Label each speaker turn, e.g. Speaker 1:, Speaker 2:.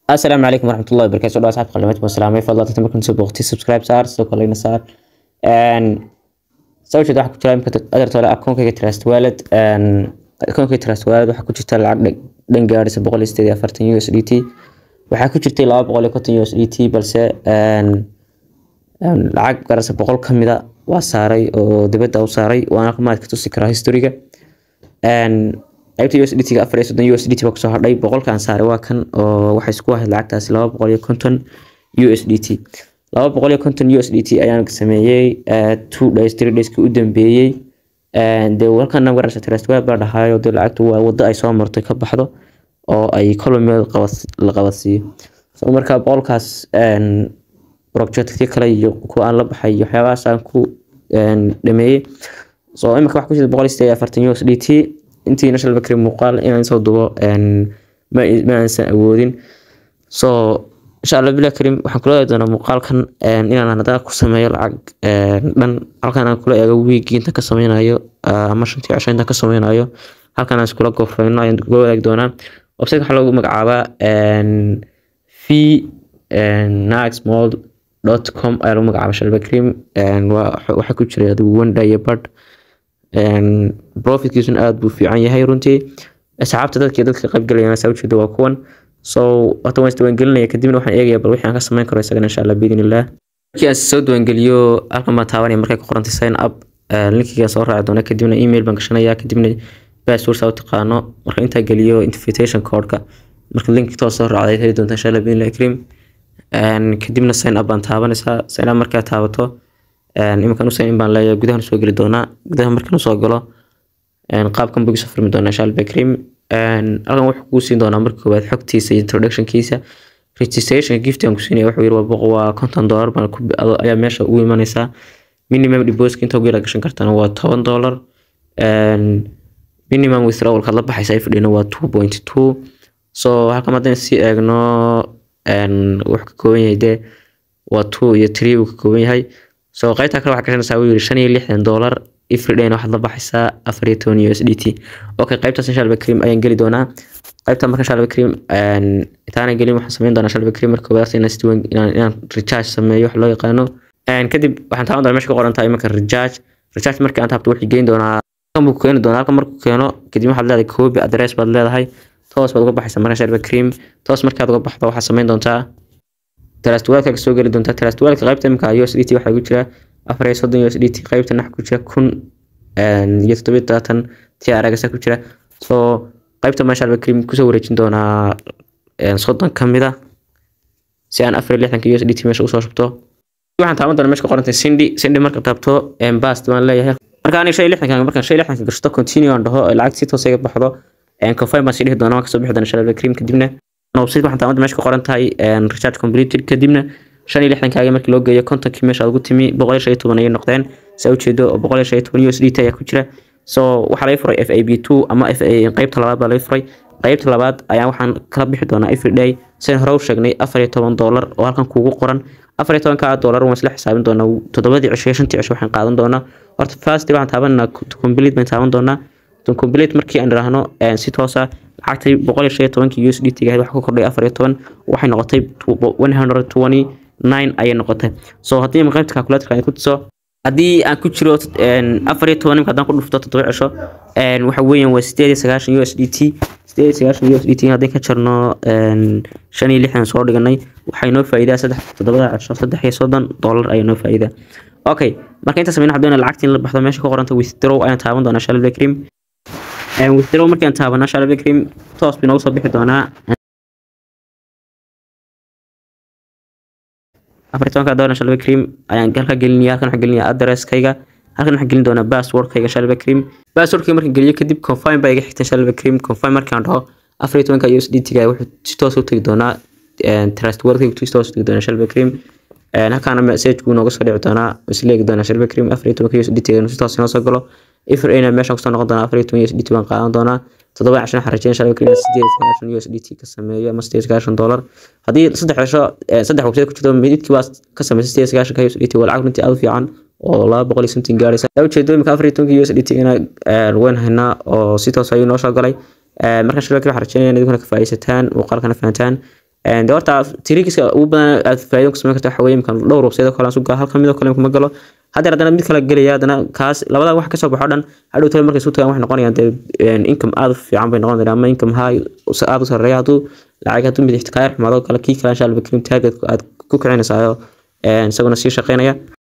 Speaker 1: asalaamu calaykum waraxmatullahi wabarakatu dhaa asxaabta qalimaad waan salaamay fadlan dadka markan soo booqtay subscribe saar sidoo kale ina saar sawirkeeda waxaa ku jira imika adarta hore akoonkayga trust wallet akoonkayga trust wallet waxaa ku jirta lacag dhan gaadhaysa boqol iyo sideed iyo afartan u s d t waxaa ku jirtay laba boqol iyo konton u s d t balse lacag garasa boqol ka mida waa saaray oo dibadda u saaray waana maad ka tusi karaa historiga qaybta u s d t ga afar iyo soddon u s d t baa kusoo hadhay boqolkan saaray waa kan oo waxay isku ahayd lacagtaasi laba boqol iyo konton u s d t laba boqol iyo konton u s d t ayaan sameeyey two days three dayski u dambeeyey dee halkan nagarasa trust web baa dhahaayo dee lacagtu waa waddo ay soo martay ka baxdo oo ay kolomeel la qabadsiiyo so marka boqolkaas projectki kale iyo kuwa aan la baxay iyo waxyaabahaas aan ku dhameeyey so imika wax ku jira boqol iyo sideed iyo afartan u s d t intii national bakri muuqaal inaan soo dubo ma aansan awoodin so insha allah bilah karim waxaan kula eegi doonaa muuqaalkan inaan haddana ku sameeyo lacag dhan halkan aan kula eego wiigii inta ka sameynayo ama shantii cisho inta ka sameynayo halkan aan iskula gofreyno ayaan kula wadaagi doonaa website waxaa loogu magacaabaa v naxmall dot com ayaa lagu magacaaba shalba cream waxaa ku jira adigu one day iyo bad profitkiisuna aada buu fiican yahay runtii asxaabta dadka dadka qaybgalayana saa ujeeda waa kuwan so horta waan isdiiwaangelinaya kadibna waxaan eegaya bal wixii aan ka samayn karo isagana insha allah biidin illah markii aan soo diiwaangeliyo halkan baan taabanaya markay ku qorantay sign up linkigaan soo raaci doona kadibna email baan gashanaya kadibna password saa u taqaano marka intaa geliyo invitation codeka marka link toos soo raacday heli doonta insha allah biidin illah kariim kadibna sign up baan taabanaysaa sign up markaa taabato iminkan usain in baan leeyahay gudahan soo geli doonaa gudaha markaan usoo galo qaabkan buu isoo furmi doonaa insha allah bakrim halkan wuxuu kuu siin doonaa marka koowaad xogtiisa iyo introductionkiisa registration gift aan ku siinaya wuxuu yiri waa boqo waa konton dollar baan ku ayaa meesha ugu imanaysaa minimum deposit inta ugu yara gashan kartana waa toban dollar minimum withdrawal kaad la baxaysa ifdhina waa two point two so halkan haddaan sii eegno wuxuu ka kooban yahay dee waa two iyo three uu ka kooban yahay so qaybta kale waxaa gashanaysaa wuu yiri shan iyo lixdan dollar everyday waxaad la baxaysaa afar iyo toban u s d t okay qaybtaas inshallah cream ayaan geli doonaa qaybta marka inshallah cream intaana gelin waxaan sameyn doonaa inshallah cream marka koowaad inaan inaan inaan recharge sameeyo wax loo yaqaano kadib waxaan taaban doonaa meesha ka qoran tahay marka recharge recharge marka aan taabto wuxuu geyn doonaa halkan buu keeni doonaa halkan markuu keeno kadib waxaad leedahay copy address baad leedahay toos baad uga baxaysaa marka inshallah cream toos markaad uga baxdo waxaad sameyn doontaa trustwalka soo geli doontaa trustwalka qaybta imika u s d t waxaa ku jira afar iyo soddon u s d t qaybta nax ku jira kun iyo toddobiyo todobaatan ti aragasa ku jira so qaybta masha allah cream kusoo wareejin doonaa soddon ka mid a si aan afar iyo lixdanka u s d t meesha usoo shubto waxaan taaban doonaa meesha ka qorantay cindy cindy marka taabto bast baan leeyahay marka aniga shan iyo lixdanka markaan shan iyo lixdanka gashto continue aan dhaho lacag si toos iga baxdo confirm baan sii dhihi doonaa waan kasoo bixi doonaa insha allah cream kadibna website waxaan taamada meesha ka qoran tahay recharge completed kadibna shan iyo lixdankaaga markii loo geeyo kontonkii meesha ugu timi boqol iyo shan iyo toban ayay noqdeen saa ujeedo oo boqol iyo shan iyo toban u s d t ayaa ku jira so waxaa laga furay f a b two ama f a qaybta labaad baa laga furay qaybta labaad ayaa waxaan kala bixi doonaa everyday sidan hore u sheegnay afar iyo toban dollar oo halkan kuugu qoran afar iyo tobanka dollar waan isla xisaabin doonaa toddobadii cisho iyo shantii cisho waxaan qaadan doonaa horta first waxaan taabanaa complete baan taaban doonaa complete markii aan idhaahno si toosa lacagtay boqol iyo shan iyo tobankii u s d t gahayd waxa ku kordhay afar iyo toban waxay noqotay one hundred twenty nine ayay noqotay so haddii ima qaybta calculatorka aan ku tuso haddii aan ku jiro afar iyo toban imka haddaan ku dhufto toddoba cisho waxa weeyaan waa sideed iyo sagaashan u s d t sideed iyo sagaashan u s d t haddii ka jarno shan iyo lixdan soo dhiganay waxay noo faa'iidaa saddex toddobada cisho saddex iyo soddon dollar ayay noo faa'iidaa okay marka inta sameyna waxaan doonaa lacagtii in la baxdo meesha ka qoranta withdraw ayaan taaban doonaa shalal cream withdraw markii aan taabano shalal cream toos bay noogu soo bixi doonaa afar tobanka dollar shalba cream ayaan halka gelinaya halkan waxaan gelinaya addresskayga halkan waxaan gelin doonaa passwordkayga shalba cream passwordkayga markaan geliyo kadib confirm baa iga xigta shalba cream confirm markaan dhaho afar iyo tobanka u s d t ga wuxuu si toos u tegi doonaa trust wordkayga si toos u tegi doonaa shalba cream halkaana message buu nooga soo dhici doonaa isleegi doonaa shalba cream afar iyo tobanka u s d t ga si toos inoo soo galo ifr ayna meeshaan kusoo noqon doonaa afar iyo toban u s d t baan qaadan doonaa toddoba cashan waxaan rajeyn shalba cream sideed sagaashan u s d t ka sameeyo ama sideed sagaashan dollar haddii saddex cisho saddex website ku jirto midkii waa ka sameysay sideed sagaashan ka u s d t waa lacag runtii aad u fiican oo laba boqol iyo something gaaraysa ujeedo imika afar iyo tobanka u s d t ina weyn haynaa oo si toos ayuu noo soo galay marka shirka waxaan rajeynaya in idinkuna ka faa'iidaysataan muuqaalkana fahantaan de horta trickiska ugu badan aad faa'iido ku samayn karta waxa weeye imkan dhowr website oo kale aan sugaa halkan mid oo kale kuma galo haddeer haddana mid kale gelaya haddana kaas labada wax kasoo baxo dhan hadhow tale markay isu tagaan waxay noqonayaan dee income aad u fiican bay noqon ama income high aad u sarreeya hadduu lacag hadduu midixta kaa yar xumaado kale kii kale insha allah target aad ku kicinaysaayoo isaguna sii shaqeynaya